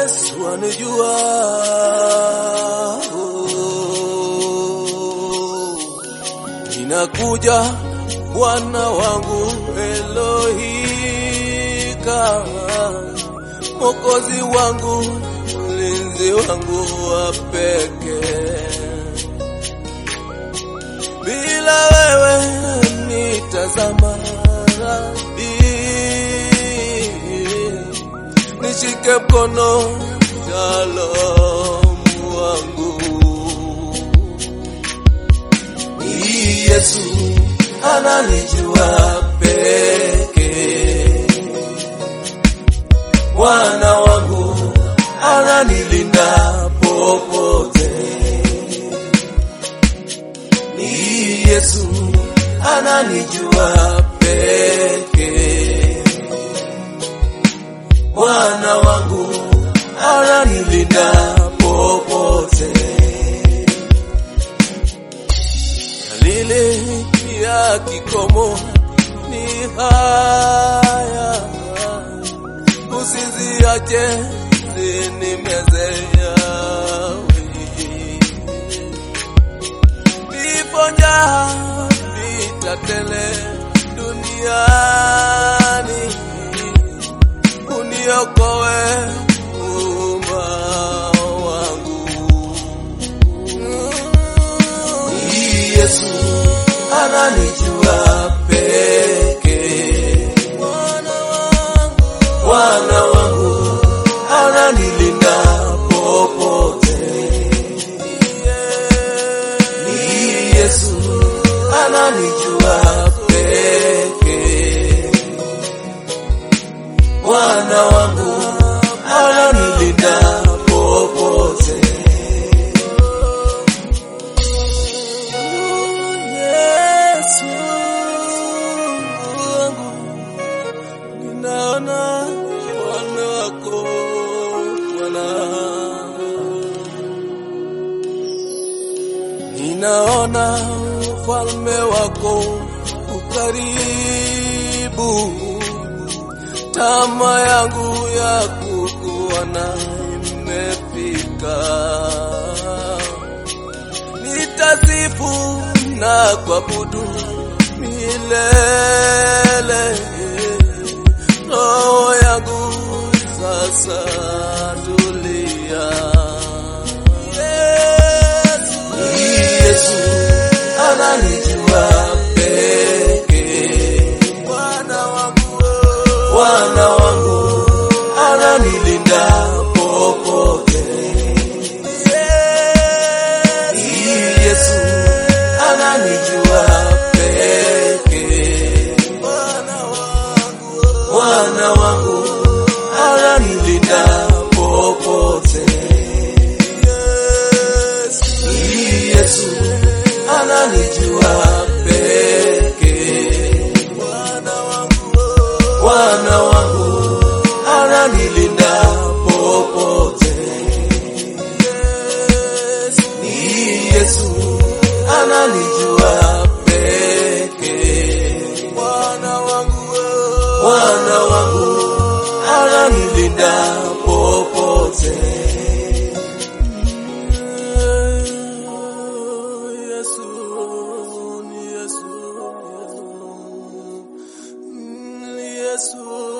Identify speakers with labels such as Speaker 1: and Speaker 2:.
Speaker 1: Yesu anijua. Ninakuja Bwana wangu Elohika, Mwokozi wangu, mlinzi wangu wa pekee. Bila wewe nitazama nishike mkono Shalom wangu ni Yesu ananijua peke Bwana wangu ananilinda popote ni Yesu ananijua peke Bwana wangu ananilinda popote. Dalili ya kikomo ni haya, usiziache zinimeze yawe. Vifo njaa vitatele duniani uniokoe umma wangu. Ni Yesu ananijua peke, Bwana wangu ananilinda popote. Ni Yesu ananijua peke Bwana wangu ananilinda popote. Yesu wangu, ninaona ufalme wako Bwana, ninaona ufalme wako ukaribu tama yangu ya kukuona imefika. Nitasifu na kuabudu milele. Roho yangu sasa tulia. Yesu, Yesu ananijua peke Bwana wangu, Bwana wangu ananilinda popote. Yesu ananijua peke. Bwana wangu ananilinda popote. Yesu ananijua peke. Bwana wangu ananilinda popote. Ni Yesu ananijua peke. Bwana wangu, Bwana wangu ananilinda popote. Yesu, ni Yesu, ni Yesu.